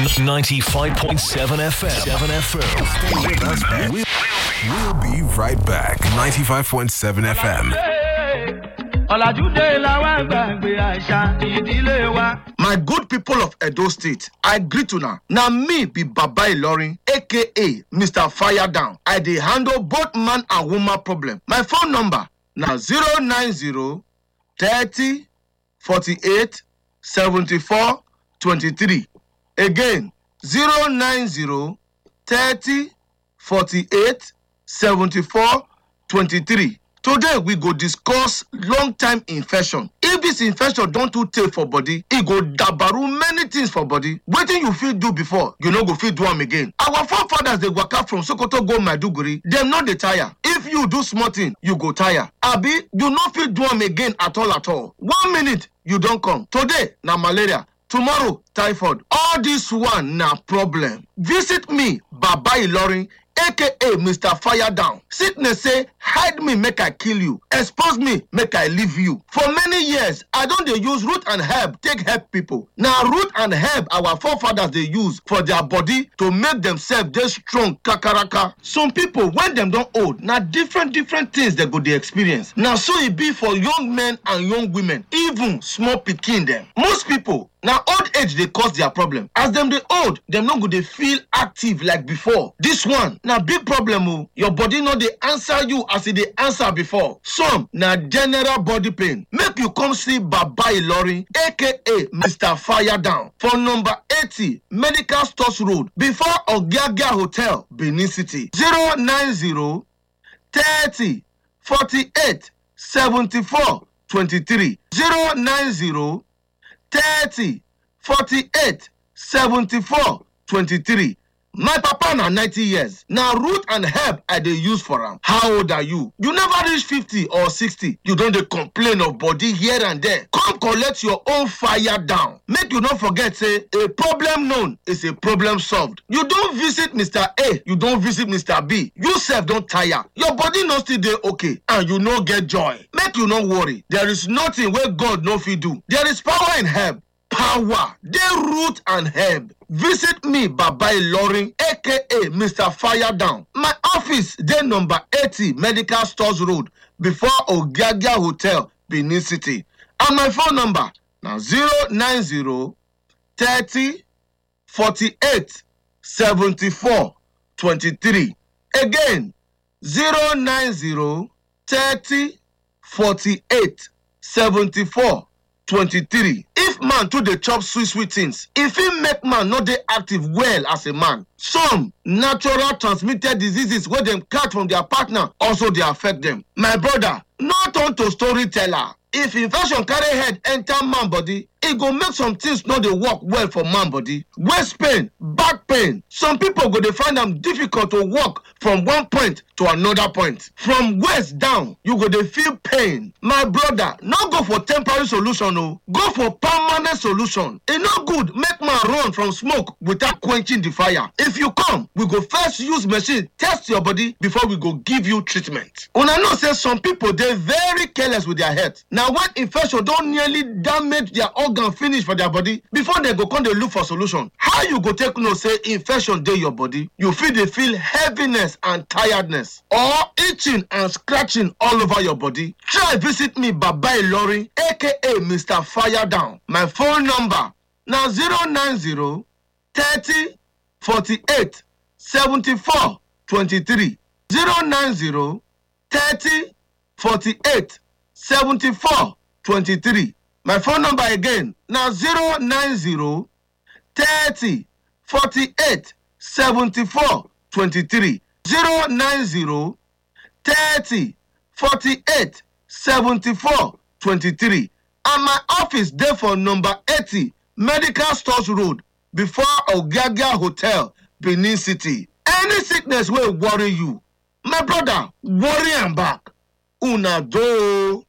95.7 FM. 7 FM. Stay with us, man. We'll, we'll be right back. 95.7 FM. ọ̀làjú dé làwọn gbàgbé àṣà ìdílé wa. My good people of Edo State, I greet una. Na me be Baba Ilorin, aka Mr. Fire Down. I dey handle both man and woman problem. My phone number na 090 30 48 74 23. Again, 090 30 48 74 23. Today we go discuss long time infection. If this infection don too tey for body, e go dabaru many things for body. Wetin you fit do before, you no go fit do am again. Our forefathers dey waka from Sokoto go Maiduguri, dem no dey tire. If you do small thing, you go tire. Abi you no fit do am again at all at all. One minute you don come. Today na malaria. tomorrow typhoid all this one na problem visit me baba ilorin aka mr fire down sickness say hide me make i kill you expose me make i leave you for many years i don dey use root and herb take help people na root and herb our forefathers dey use for their body to make themselves dey strong kakaraka some people when dem don old na different different things dem go dey experience na so e be for young men and young women even small pikin dem most people na old age dey cause their problem as dem dey old dem no go dey feel active like before this one na big problem o your body no dey answer you as e dey answer before some na general body pain make you come see baba ilorin aka mr fire down for number eighty medical stores road before ogiagia hotel benin city zero nine zero thirty forty-eight seventy-four twenty-three zero nine zero. thirty forty-eight seventy-four twenty-three my papa na ninety years na root and herb i dey use for am how old are you you never reach fifty or sixty you don dey complain of body here and there come collect your own fire down make you no forget say a problem known is a problem solved you don visit mr a you don visit mr b you sef don tire your body no still dey okay and you no get joy make you no worry there is nothing wey god no fit do there is power in herb power dey root and herb visit me baba ilorin aka mr fire down my office dey number eighty medical stores road before ogiagia hotel benin city and my phone number na zero nine zero thirty forty-eight seventy-four twenty-three again zero nine zero thirty forty-eight seventy-four twenty-three if man too dey chop sweet sweet things e fit make man no dey active well as a man some natural transmitted diseases wey dem catch from their partner also dey affect dem my brother no turn to storyteller if infection carry head enter man body e go make some things no dey work well for man body waist pain back pain some people go dey find am difficult to walk from one point to another point from waist down you go dey feel pain my brother no go for temporary solution o go for permanent solution e no good make man run from smoke without quenching the fire if you come we go first use machine test your body before we go give you treatment una know say some people dey very careless with their health na when infection don nearly damage their organ finish for their body before dem go come dey look for solution how you go take know say infection dey your body you fit dey feel heaviness and tiredness or itching and scratching all over your body try visit me baba ilorin aka mr fire down my phone number na zero nine zero thirty forty-eight seventy-four twenty-three zero nine zero thirty forty-eight seventy-four twenty-three my phone number again na zero nine zero thirty forty-eight seventy-four twenty-three zero nine zero thirty forty-eight seventy-four twenty-three and my office dey for number eighty medical stores road before ogiagia hotel benin city any sickness wey worry you my brother worry am back una do o.